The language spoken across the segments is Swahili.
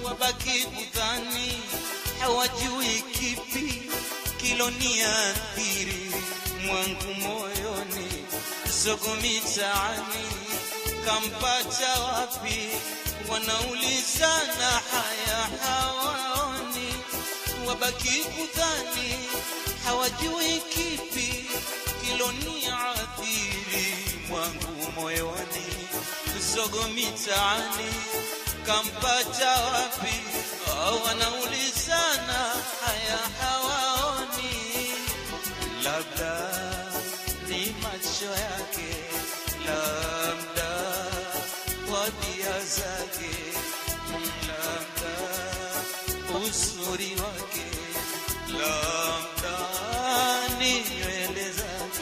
wabaki kudhani hawajui kipi kiloniathiri mwangu moyoni, zogo mitaani kampata wapi? Wanaulizana haya hawaoni, wabaki kudhani hawajui kipi kiloniathiri mwangu moyoni, zogo mitaani kampata wapi? Oh, wanaulizana haya hawaoni, labda ni macho yake, labda tabia zake, labda uzuri wake, labda ni nywele zake.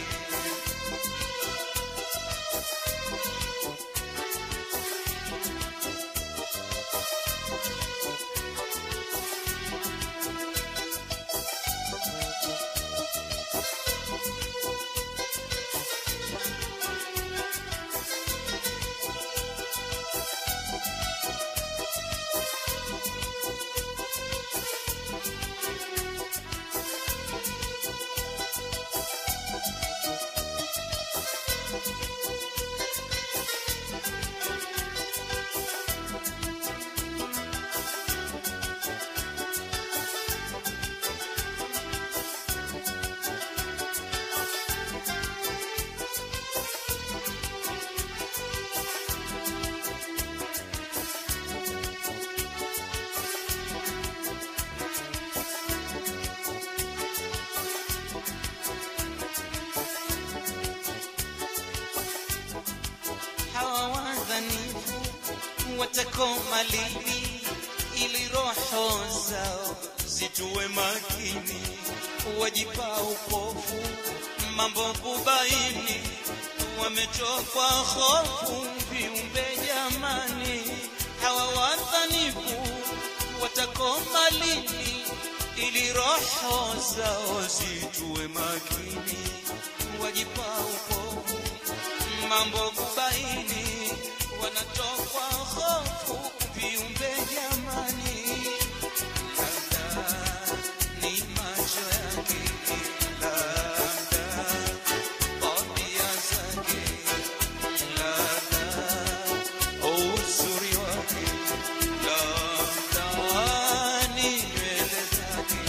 hawa wadhanifu watakoma lini, ili roho zao zitue makini, wajipa upofu mambo kubaini, wamechokwa hofu viumbe jamani, hawa wadhanifu watakoma lini, ili roho zao zitue makini, wajipa upofu mambo kubaini, wanatokwa hofu viumbe jamani, labda ni macho yake, labda tabia zake, labda uzuri wake, labda ni nywele zake.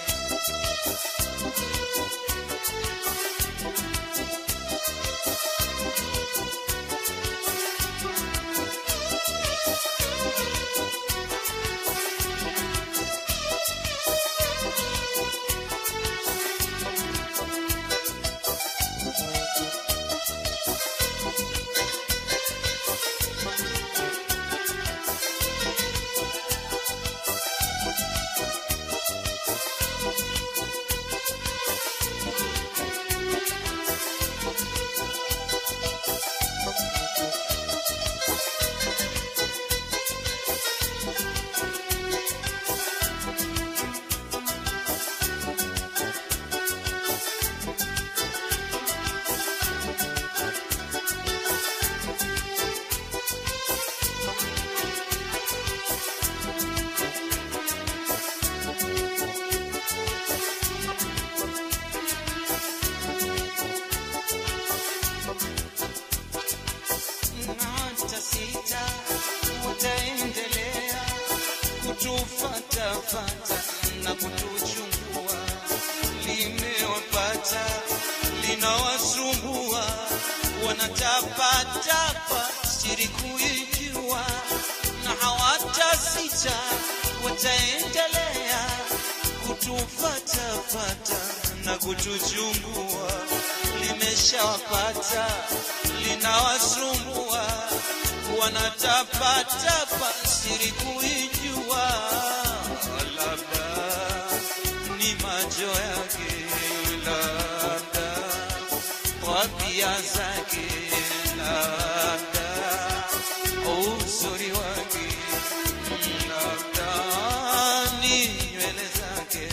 hata sita wataendelea kutufatafata na kutuchungua, limewapata linawasumbua, wanatapatapa siri kuijua, na hawatasita wataendelea kutufatafata na kutuchungua, limeshawapata linawasumbua, wanatapatapa siri kuijua, labda ni macho yake, labda tabia zake, labda uzuri wake, labda ni nywele zake.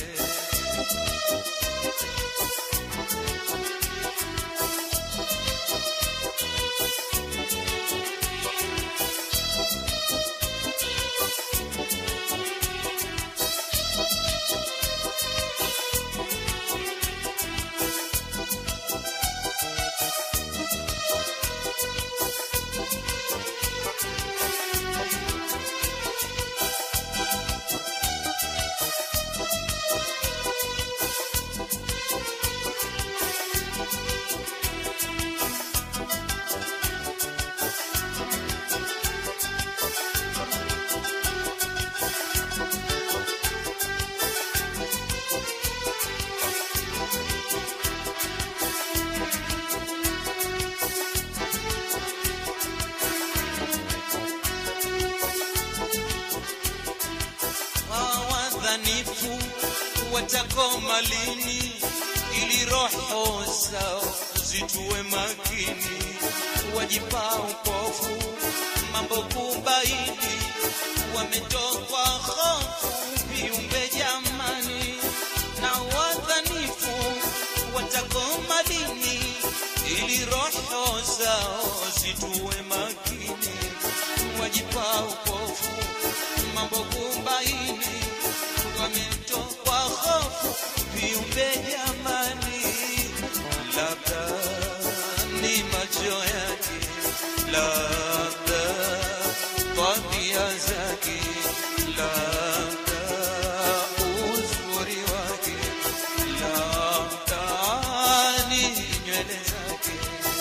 wadhanifu watakoma lini ili roho zao zituwe makini wajipa upofu mambo kubaini wametokwa hofu viumbe jamani na wadhanifu watakoma lini ili roho zao zituwe makini wajipa upofu mambo kubaini wametokwa hofu viumbe jamani labda ni macho yake labda tabia zake labda uzuri wake labda ni nywele zake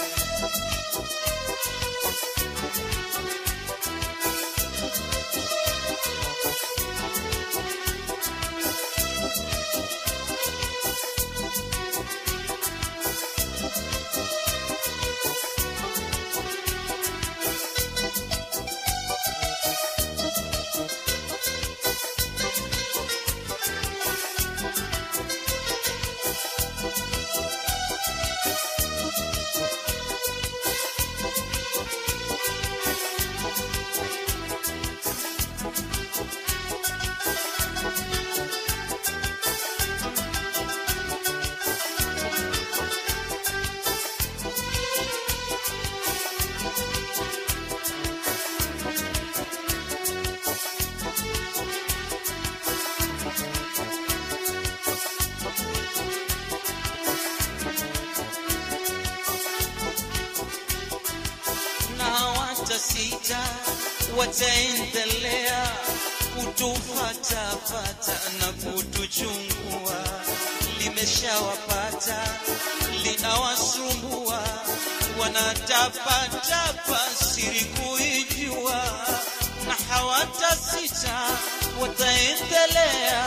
na hawatasita, wataendelea kutufatafata na kutuchungua. Limeshawapata, linawasumbua, wanatapatapa siri kuijua, na hawatasita, wataendelea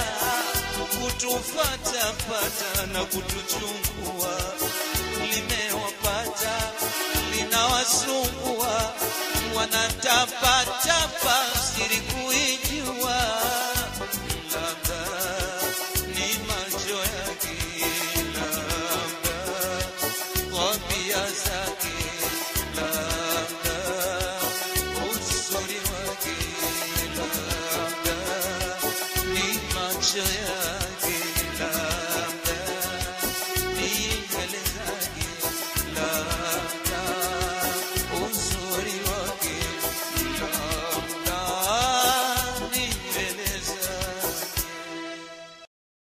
kutufatafata na kutuchungua limewapata linawasumbua wanatapatapa siri kuijua labda ni macho yake labda tabia zake labda uzuri wake labda ni macho yake